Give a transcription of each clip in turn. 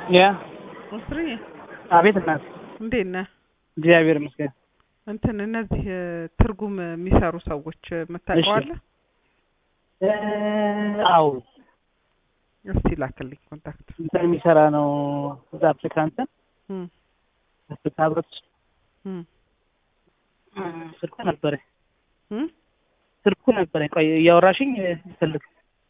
ያ እስሪ አቤት እናት እንዴት ነህ? እግዚአብሔር ይመስገን። እንትን እነዚህ እ፣ ትርጉም የሚሰሩ ሰዎች የምታውቀዋለህ? እ፣ አዎ እስቲ ላክልኝ ኮንታክት። እንትን የሚሰራ ነው እዛ አፍሪካ እንትን እም፣ አፍሪካ ህብረት ውስጥ እም፣ እ፣ ስልኩ ነበረኝ እም። ስልኩ ነበረኝ። ቆይ እያወራሽኝ እ፣ ፈልግ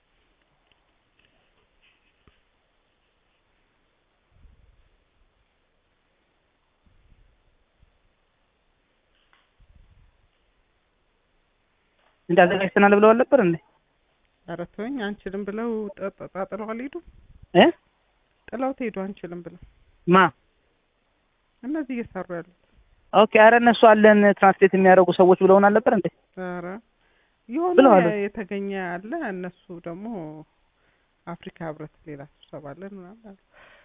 እንዳዘጋጅተናል ብለዋል ነበር እንዴ? ኧረ ተወኝ አንችልም ብለው ጠ- ጠ- ጣጥለው አልሄዱም? እ ጥለው ትሄዱ አንችልም ብለው ማ እነዚህ እየሰሩ ያሉት። ኦኬ። አረ እነሱ አለን ትራንስሌት የሚያደርጉ ሰዎች ብለውናል ነበር እንዴ? ኧረ የሆነ ብለዋል። የ- የተገኘ አለ። እነሱ ደግሞ አፍሪካ ህብረት ሌላ ስብሰባ አለን ምናምን አሉ።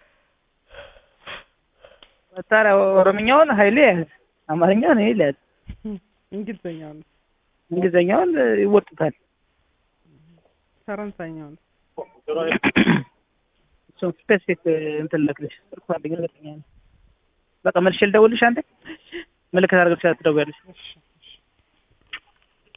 ታዲያ ኦሮምኛውን ሀይሌ ያዝ፣ አማርኛውን ሀይሌ ያዝ፣ እንግሊዝኛው ነው እንግሊዝኛውን እ፣ ይወጡታል። ፈረንሳይኛው ነው እሱን ስፔሲፊክ እንትን ልክልሽ ስልኩ አለኝ እርግጠኛ ነኝ። በቃ መልሼ ልደውልሽ አንዴ ምልክት አድርገሽ ትደውያለሽ። እሺ